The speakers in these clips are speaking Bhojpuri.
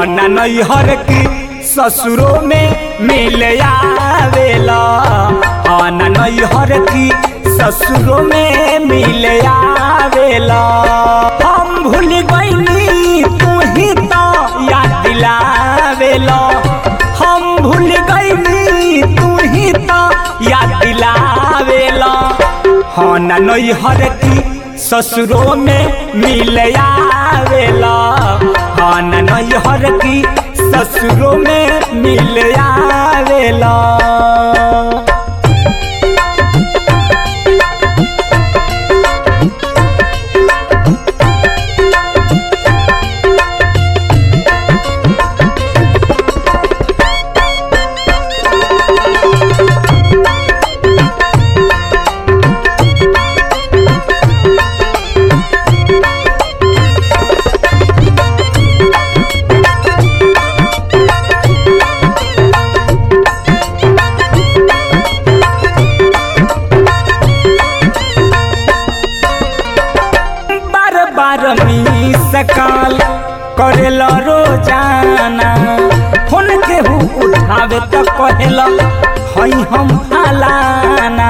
न नैहर की ससुरों में मिल आवेला हाँ न नैहर की ससुरों में मिल आवेला हम भूल गईनी तू ही तो याद दिलावेला हम भूल गईनी तू ही तो याद दिलावेला हाँ न नैहर की ससुरों में मिल आवेला हाँ न नैहर की ससुरों में मिल आवेला बार बार मी सकाल करेला रोजाना फोन केहू उठावे त कहेला हई हम फलाना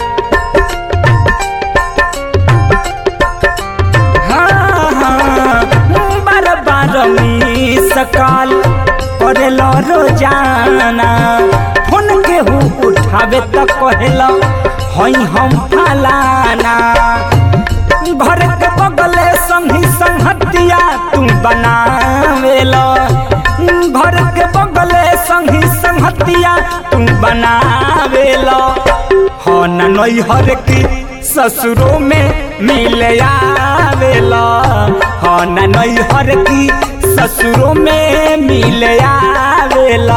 हाँ, हाँ, बार बार मी सकाल करेला रोजाना फोन केहू उठावे त कहेला हई हम फलाना घर के बगले संगी संगतिया तू बनावेला घर के बगले संगी संगतिया तू बनावेला हो न नैहर की ससुरों में मिल आवेला हो न नैहर की ससुरों में मिल आवेला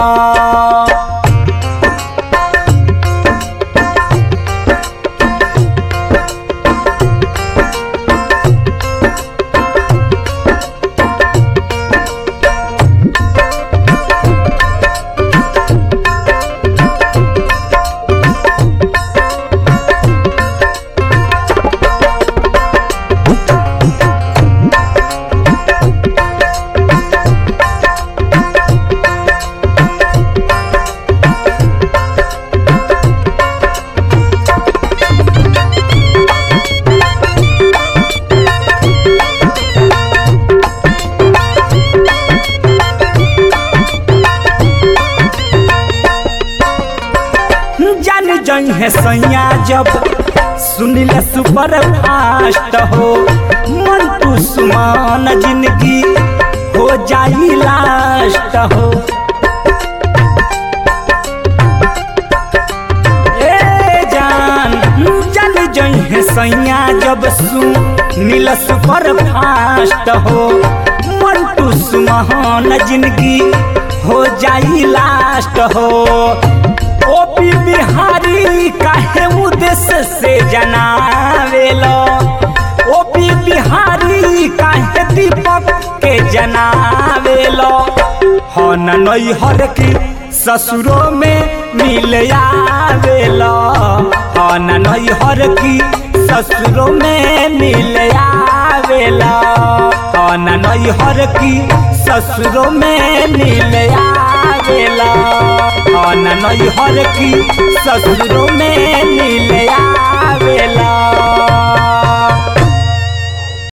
जान जई है सैया जब सुनिल सुपर फास्ट हो मन तू सुमान जिंदगी हो जाई लास्ट हो ए जान जान जई है सैया जब सुनिल सुपर फास्ट हो मन तू सुमान जिंदगी हो जाई लास्ट हो ओपी बिहारी काहे उद्देश्य से जनावेलो ओपी बिहारी काहे दीपक के जनावेलो हो न नैहर की ससुरों में मिल आवेलो हो न नैहर की ससुरों में मिल आवेला हो न नैहर की ससुरों में मिल आवेला हो न नैहर की ससुरों में मिल आवेला